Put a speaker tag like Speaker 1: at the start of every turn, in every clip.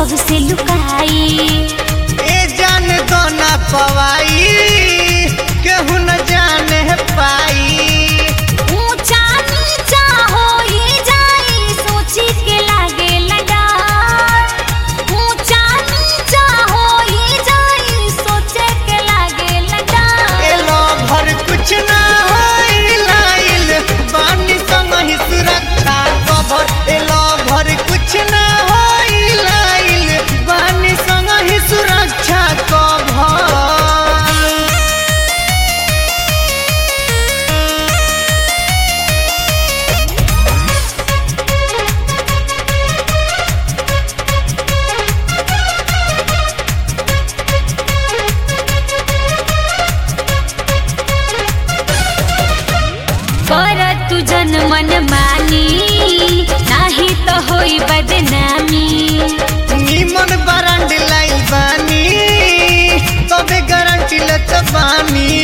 Speaker 1: सबसे लुकाई
Speaker 2: ए जान दो ना पवाई केहू न जाने पाई
Speaker 1: ऊंचा नीचा होई जाई सोची के लागे डर ऊंचा नीचा होई जाई सोचे के लागे
Speaker 2: ए
Speaker 1: डर
Speaker 2: लो भर कुछ ना होई लाइल बानी संग ही सुरक्षा कवर ए लो भर कुछ ना होई लाइल बानी संग ही सुरक्षा कवर
Speaker 1: कर तू जन मन मानी नाही तो होई बदनामी
Speaker 2: निमन बरंड लाइल बानी तबे गारंटी लेत बानी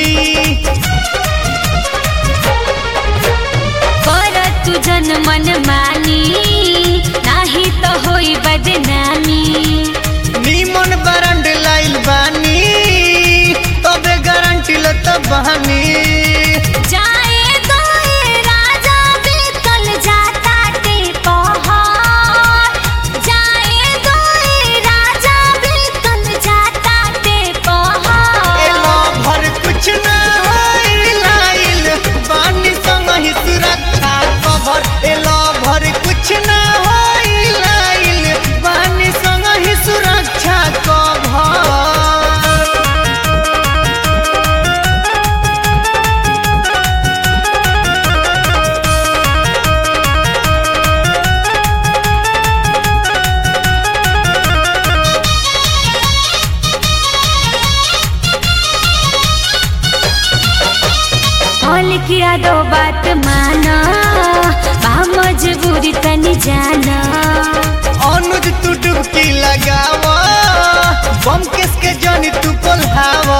Speaker 1: कर तू जन मन मानी नाही तो होई बदनामी
Speaker 2: निमन बरंड लाइल बानी तबे गारंटी लेत बानी
Speaker 1: जाए दोए राजा बीतल जाता ते पहाड़ जाए दोए राजा बीतल जाता ते
Speaker 2: एलो
Speaker 1: पहाड़
Speaker 2: भर कुछ ना होई लाइल बानी संग ही सुरक्षा कवर एलो भर कुछ ना होई लाइल बानी संग ही सुरक्षा कवर
Speaker 1: कॉल किया दो बात माना बा मजबूरी तनी जाना
Speaker 2: अनुज तू डुबकी लगावा बम किसके जानी तू कोल्हावा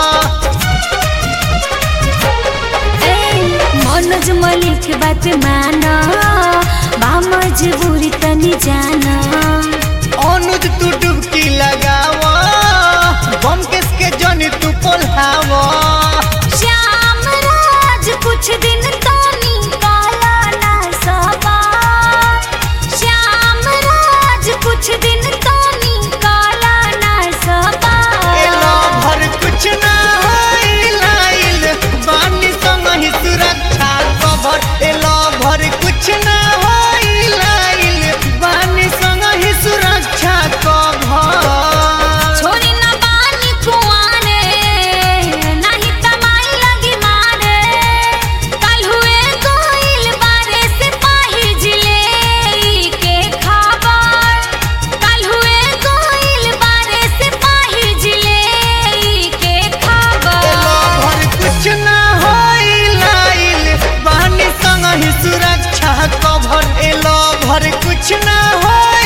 Speaker 1: ए, मनोज मलिक बात माना बा मजबूरी तनी जाना
Speaker 2: अनुज तू डुबकी लगावा बम किसके जानी तू कोल्हावा
Speaker 1: श्याम राज कुछ दिन तो निकाला ना सबा श्याम राज कुछ दिन तो निकाला ना सबा
Speaker 2: एलो भर कुछ ना होई लाइल बानी संग ही सुरक्षा कवर एलो भर कुछ ना होई लाइल बानी संग ही सुरक्षा कवर
Speaker 1: छोरी न बानी कुआने नाही तमाई लगी मारे कल हुए कोइल बारे सिपाही जिले के खबर कल हुए कोइल बारे सिपाही जिले के
Speaker 2: एलो
Speaker 1: खबर
Speaker 2: भर कुछ ना होई लाइल बानी संग ही सुरक्षा कवर एलो भर कुछ ना होई